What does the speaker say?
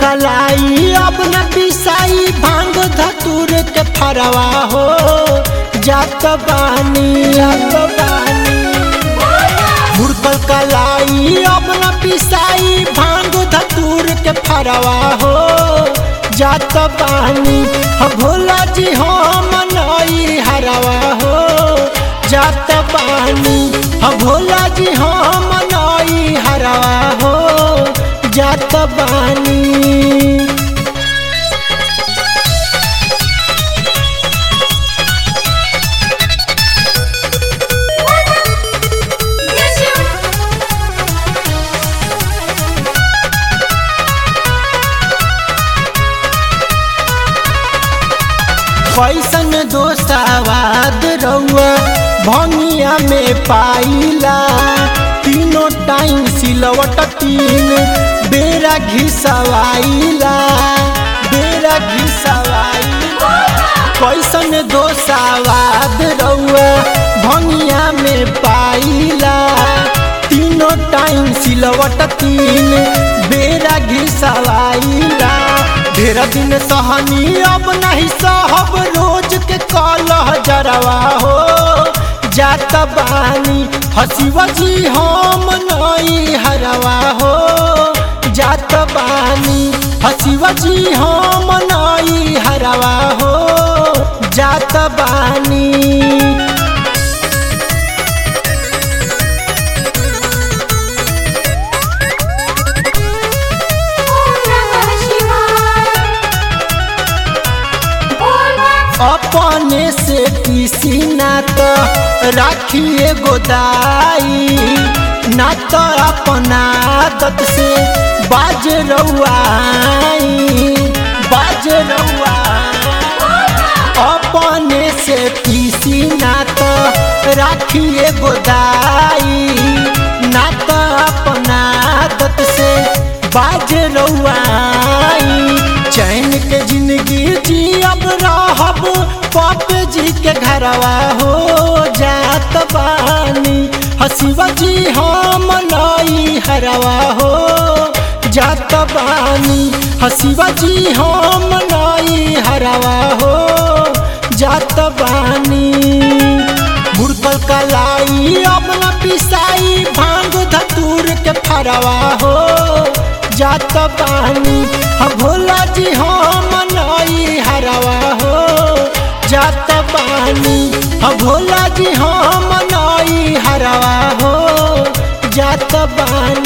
कलाई अब न पिसाई भांग धतूर के फरवा हो जात बानी जात बानी मुर्गल कलाई अब न पिसाई भांग धतूर के फरवा हो जात बानी ह भोला जी हो मनई हरवा हो जात बानी ह भोला जी हो मनई हरवा हो जात बानी Yes, you. कैसन दोस्तावाद रउआ भंगिया में पाइला तीनों टाइम सिलवट तीन बेरा घिसवाइला बेरा घिसवाइला कैसन दोस्तावाद रउआ भंगिया में पाइला तीनों टाइम सिलवट तीन बेरा घिसवाइला ढेर दिन सहनी अब नहीं सहब रोज के कलह जरवा हो जात बानी हसीवा जी हम नई हरवा हो जात बानी हसीवा जी हम नई हरवा हो जात बानी Om Namah Shivaya. Om अपने से किसी ना तो राखिए गोदाई ना तो अपना आदत से बाज रउआई बाज रउआई अपने से किसी ना तो राखिए गोदाई ना तो अपना आदत से बाज रउआई चैन के जिंदगी जी अब रहब पाप जी के घरवा हो जात बानी हसीवा जी हम नई हरवा हो जात बानी हसीवा जी हम नई हरवा हो जात बानी मुर्गल कलाई अब न पिसाई भांग धतूर के फरवा हो जात बानी हम भोला जी हम नई हरवा हो जात बानी हम भोला जी हम नई हरवा हो जात बानी